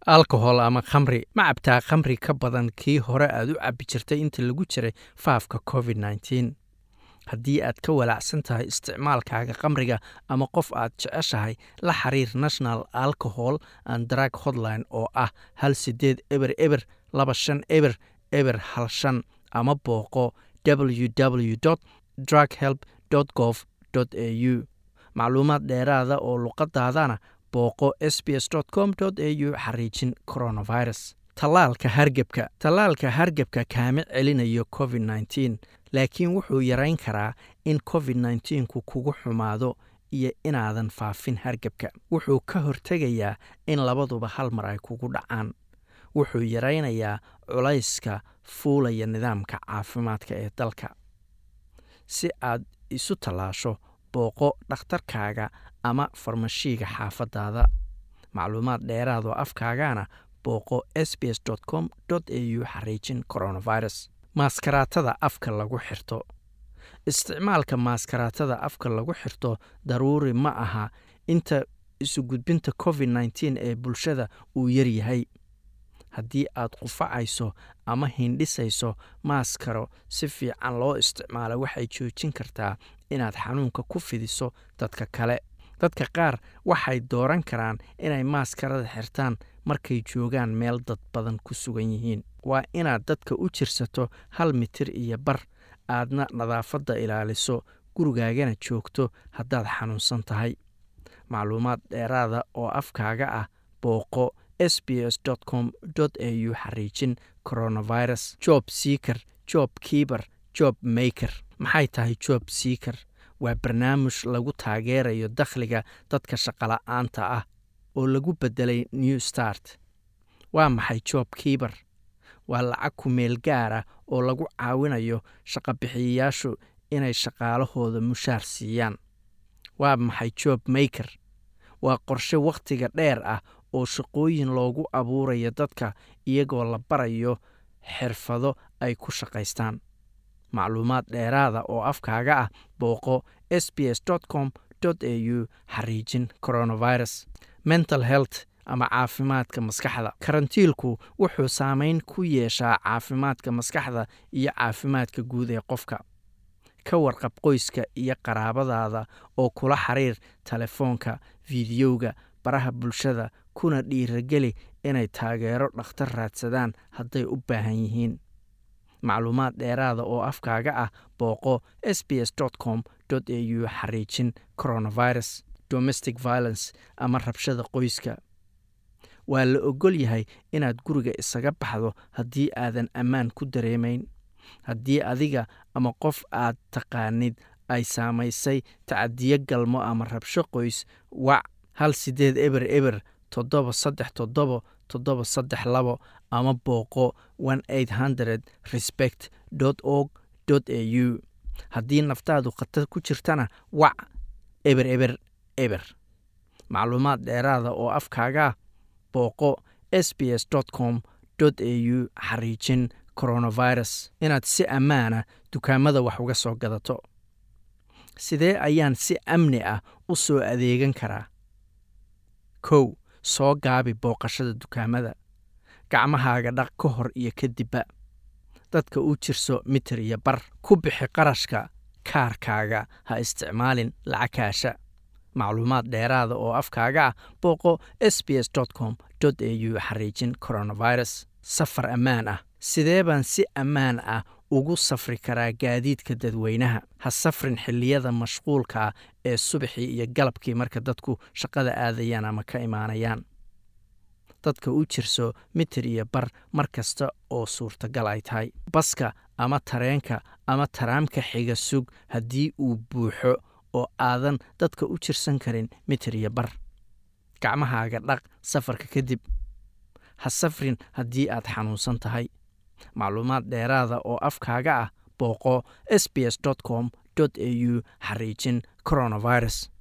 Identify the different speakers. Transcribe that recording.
Speaker 1: alcohol ama khamri ma cabtaa khamri ka badan kii hore aad u cabbi jirtay inta lagu jiray faafka covid nneteen haddii aad ka walaacsan tahay isticmaalkaaga khamriga ama qof aad jeceshahay la xiriir national alcohol and drug hotline oo ah hal sideed eber eber laba shan eber eber hal shan ama booqo www drug help gov au macluumaad dheeraada oo luqadaadana booqo sbs com au xariijin coronavirus tallaalka hargebka tallaalka hargebka kaama celinayo covid nneteen laakiin wuxuu yarayn karaa in covid nneteenku kugu xumaado iyo inaadan faafin hargebka wuxuu ka hortegayaa in labaduba hal mar ay kugu dhacaan wuxuu yaraynayaa culayska fuulaya nidaamka caafimaadka ee dalka si aad isu tallaasho booqo dhakhtarkaaga ama farmashiiga xaafadaada macluumaad dheeraadoo afkaagana booqo sbs com au xariijin coronavirus maaskaraatada afka lagu xirto isticmaalka maaskaraatada afka lagu xirto daruuri ma aha inta isugudbinta covid nneteen ee bulshada uu yaryahay haddii aad qufacayso ama hindhisayso maaskaro si fiican loo isticmaalo waxay joojin kartaa inaad xanuunka ku fidiso dadka kale dadka qaar waxay dooran karaan inay maaskarada xirtaan markay joogaan meel dad badan ku sugan yihiin waa inaad dadka u jirsato hal mitir iyo bar aadna nadaafadda ilaaliso gurigaagana joogto haddaad xanuunsan tahay macluumaad dheeraada oo afkaaga ah booqo sbs com au xariijin coronavirus job seaker job kiiber job maker maxay tahay job seaker waa barnaamij lagu taageerayo dakhliga dadka shaqola'aanta ah oo lagu beddelay new start waa maxay job kiiber waa lacag ku meel gaara oo lagu caawinayo shaqabixiyayaashu inay shaqaalahooda mushaar siiyaan waa maxay job maker waa qorshe wakhtiga dheer ah oo shaqooyin loogu abuurayo dadka iyagoo la barayo xirfado ay ku shaqaystaan macluumaad dheeraada oo afkaaga ah booqo sbs com au xariijin coronavirus mental health ama caafimaadka maskaxda karantiilku wuxuu saameyn ku yeeshaa caafimaadka maskaxda iyo caafimaadka guud ee qofka ka warqab qoyska iyo qaraabadaada oo kula xiriir telefoonka fiidiyowga baraha bulshada kuna dhiirageli inay taageero dhakhtar raadsadaan hadday u baahan yihiin macluumaad dheeraada oo afkaaga ah booqo sbs com au xariijin coronavirus domestic violence ama rabshada qoyska waa la ogol yahay inaad guriga isaga baxdo haddii aadan ammaan ku dareemayn haddii adiga ama qof aad taqaanid ay saamaysay tacadiyo galmo ama rabsho qoys wac hal sideed eber eber toddoba saddex toddobo toddoba saddex labo ama booqo one eight hundred respect org au haddii naftaadu khatar ku jirtana wac eber eber eber macluumaad dheeraada oo afkaagaa booqo sbs com au xariijin coronavirus inaad si ammaana dukaamada wax uga soo gadato sidee ayaan si amni ah u soo adeegan karaa kow soo gaabi booqashada dukaamada gacmahaaga dhaq ka hor iyo kadibba dadka u jirso mitir iyo bar ku bixi qarashka kaarkaaga ha isticmaalin lacag kaasha macluumaad dheeraada oo afkaaga ah booqo sbs com au xariijin coronavirus safar ammaan ah sidee baan si ammaan ah ugu safri karaa gaadiidka dadweynaha ha safrin xilliyada mashquulkaa ee subaxii iyo galabkii marka dadku shaqada aadayaan ama ka imaanayaan dadka u jirso mitir iyo bar mar kasta oo suurtagal ay tahay baska ama tareenka ama taraamka xiga sug haddii uu buuxo oo aadan dadka u jirsan karin mitir iyo bar gacmahaaga dhaq safarka kadib ha safrin haddii aad xanuunsan tahay macluumaad dheeraada oo afkaaga ah booqo sbs com au xariijin coronavirus